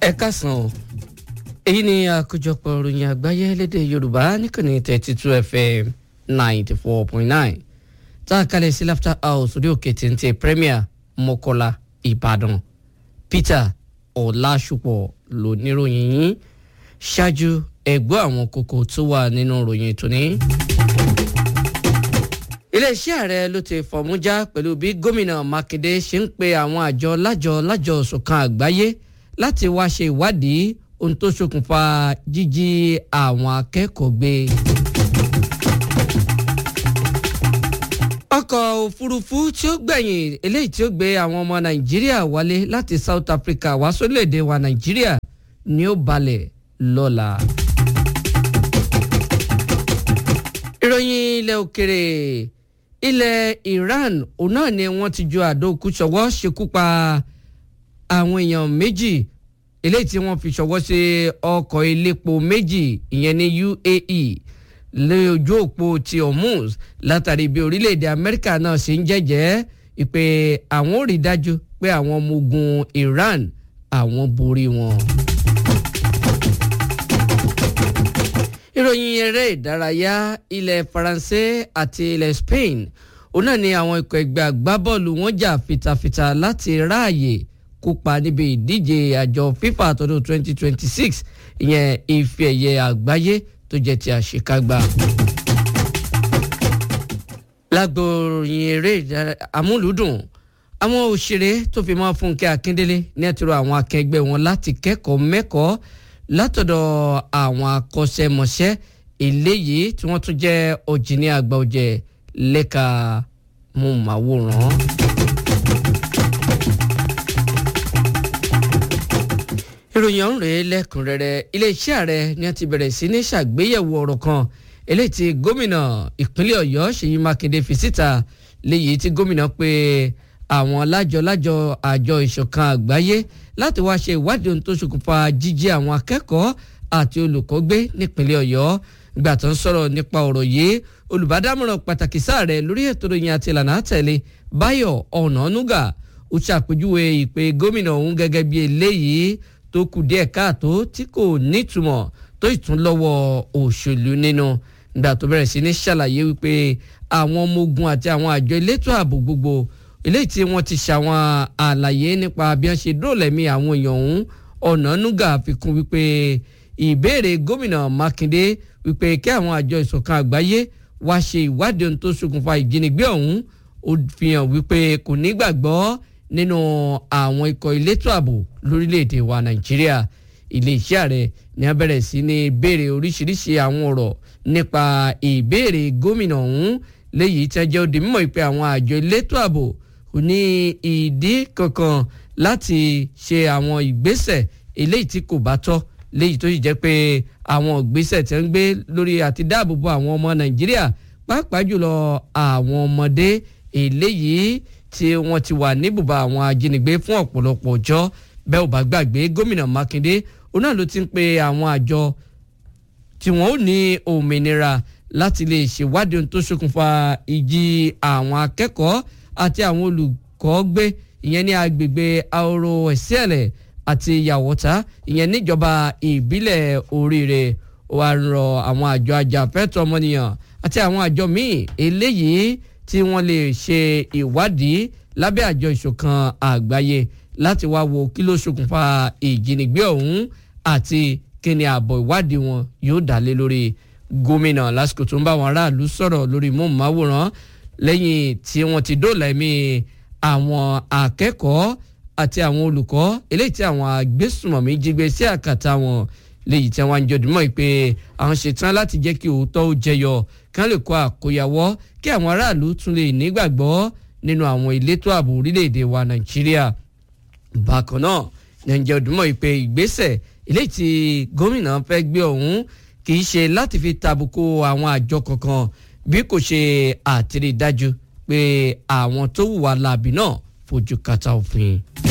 ẹ káàsán o èyí ni àkójọpọ̀ ìròyìn àgbáyé lédè yorùbá níkànnì thirty two fm ninety four point nine tá a kalẹ̀ sí laughter house orí òkè téńté premier mọ́kọ́lá ìbàdàn peter ọ̀làṣùpọ̀ lóníròyìn yín ṣáájú ẹ̀gbọ́ àwọn kókó tó wà nínú ìròyìn tòní iléeṣẹ́ ààrẹ ló ti fọ̀mújà pẹ̀lú bí gómìnà mákindé ṣe ń pe àwọn àjọ lájọ lájọ ṣọ̀kan àgbáyé láti wá ṣe ìwádìí ohun tó ṣokùnfà jíjí àwọn akẹ́kọ̀ọ́ gbé. ọkọ̀ òfurufú tí ó gbẹ̀yìn eléyìí tí ó gbé àwọn ọmọ nàìjíríà wálé láti south africa wá sórílẹ̀‐èdè wa nàìjíríà ni ó balẹ̀ lọ́la. ìròyìn ilẹ̀ òkèrè ilẹ̀ Iran òun náà ni wọ́n ti ju àdó òkú ṣọwọ́ ṣekú pa àwọn èèyàn méjì eléyìí tí wọ́n fi ṣọwọ́ sí ọkọ̀ elépo méjì ìyẹn ní UAE lójú òpó ti Hormuz látàrí bí orílẹ̀-èdè Amẹ́ríkà náà ṣe ń jẹ́jẹ́ ìpè àwọn ò rí dájú pé àwọn ọmọ ogun Iran àwọn borí wọn. ìròyìn eré ìdárayá ilẹ̀ Faransé àti ilẹ̀ Spain òun náà ni àwọn ikọ̀ ẹgbẹ́ agbábọ́ọ̀lù wọn jà fitafita láti ráàyè kópa níbi ìdíje àjọ FIFA tọdún 2026 ìyẹn ife ẹ̀yẹ àgbáyé tó jẹ́ ti àṣekágbá. lágbo ìròyìn eré amúlùúdùn àwọn òṣèré tó fi mọ́ Fúnkẹ́ Akíndélé ní ẹ̀tọ́rọ̀ àwọn akẹgbẹ́ wọn láti kẹ́kọ̀ọ́ mẹ́kọ̀ọ́ látọ̀dọ̀ àwọn akọ́ṣẹ́mọṣẹ́ eléyìí tí wọ́n tún jẹ́ ọ̀jìnì àgbà ọ̀jẹ̀ lẹ́ka mọ̀máwòrán. ìròyìn ọ̀hún rèé lẹ́kùnrẹ́rẹ́ iléeṣẹ́ ààrẹ ni wọ́n ti bẹ̀rẹ̀ sí ní ṣàgbéyẹ̀wò ọ̀rọ̀ kan eléyìí tí gómìnà ìpínlẹ̀ ọ̀yọ́ ṣèyí mákindé fi síta léyìí tí gómìnà pé àwọn lájọ-lájọ àjọ ìṣọ̀kan àgbáyé láti wá ṣe ìwádìí ohun tó ṣokùnfà jíjí àwọn akẹ́kọ̀ọ́ àti olùkọ́ gbé nípínlẹ̀ ọ̀yọ́ ìgbà tó ń sọ̀rọ̀ nípa ọ̀rọ̀ yìí olùbádámọ̀ràn pàtàkì sáàrẹ̀ lórí ètò ìròyìn àti ìlànà àtẹ̀lé báyọ̀ ọ̀nànúgà ó ṣàpèjúwe ìpè gómìnà ọ̀hún gẹ́gẹ́ bí eléyìí tó kù díẹ̀ káàtó tí kò nítumọ̀ tó ìtúnlọ́wọ́ òṣèlú nínú ìgbà tó bẹ̀rẹ̀ sí ní ṣàlàyé wípé àwọn ọmọ ogun àti àwọn àjọ elétò ààbò gbogbo eléyìí tí wọ́n ti ṣàwọn àlàyé nípa bí wọ́n ṣe dóòlẹ̀mí àwọn èèyàn ọ̀hún ọ̀nànúgà fi kún wípé ìbéèrè gómìnà mákindé wípé kí àwọn àjọ ìṣọ̀kan àgbáyé wá ṣe ìwádìí ohun tó ṣokùnfà ìjínigbé ọ̀hún ó fi hàn wípé kò nígbàgbọ́ nínú àwọn ikọ̀ elétò ààbò lórílẹ̀‐èdè wa nàìjíríà iléeṣẹ́ ààrẹ ní a bẹ̀rẹ̀ sí ní béèrè oríṣiríṣi àwọn ọ̀rọ̀ nípa ìbéèrè gómìnà ọ̀hún léyìí tí a jẹ́ òde mímọ̀ pé àwọn àjọ elétò ààbò kò ní ìdí kankan láti ṣe àwọn ìgbésẹ̀ eléyìí tí kò bá tọ́ léyìí tó sì jẹ́ pé àwọn ìgbésẹ̀ tí wọ́n ń gbé lórí àti dáàbòbò àwọn ọmọ nàìjíríà pàápàá jùlọ àwọn ọmọdé eléyìí tí wọ́n ti wà níbùbá àwọn ajínigbé fún ọ̀pọ̀lọpọ̀ ọjọ́ bẹ́ẹ̀ ò bá gbàgbé gómìnà mákindé òun náà ló ti ń pe àwọn àjọ tí wọ́n ò ní òmìnira láti lè ṣèwádìí ohun tó ṣokùnfà ìjì àwọn akẹ́kọ̀ọ́ àti àwọn olùkọ́ gbé ìyẹn ní agbègbè ahoro ẹ̀sẹ̀lẹ̀ àti yàwọ́tá ìyẹn níjọba ìbílẹ̀ oríire wà rọ àwọn àjọ ajàfẹ́tọ̀ọ́ ọmọnìyàn àti àwọn àjọ míì eléyìí tí wọ́n lè ṣe ìwádìí lábẹ́ àjọ ìṣọ̀kan àgbáyé láti wá wo kí ló ṣokùnfà ìjínigbé ọ̀hún àti kí ni ààbọ̀ ìwádìí wọn yóò dá lé lórí gómìnà lásìkò tó ń bá àwọn aráàlú sọ̀rọ̀ lórí móhùnmáwòrán lẹ́yìn tí wọ́n ti dóòlà ẹ̀mí àwọn akẹ́kọ̀ọ́ àti àwọn olùkọ́ eléyìí tí àwọn agbésùmọ̀mí jí gbé sí àkàtà wọn léyìí tí wọ́n ń jọdúnmọ́ pé àwọn ṣetán láti jẹ́ kí òótọ́ ó jẹyọ kán lè kó àkóyawọ́ kí àwọn aráàlú tún lè nígbàgbọ́ nínú àwọn elétò ààbò orílẹ̀-èdè wa nàìjíríà bákan náà nàìjíríà ọdúnmọ̀ pé ìgbésẹ̀ eléyìí tí gómìnà fẹ́ gbé ọ̀hún kì í ṣe láti fi tàbùkù àwọn àjọ kankan bí kò ṣe àtìrídájú pé àwọn tó hùwà láabi náà fojú kàtà òfin.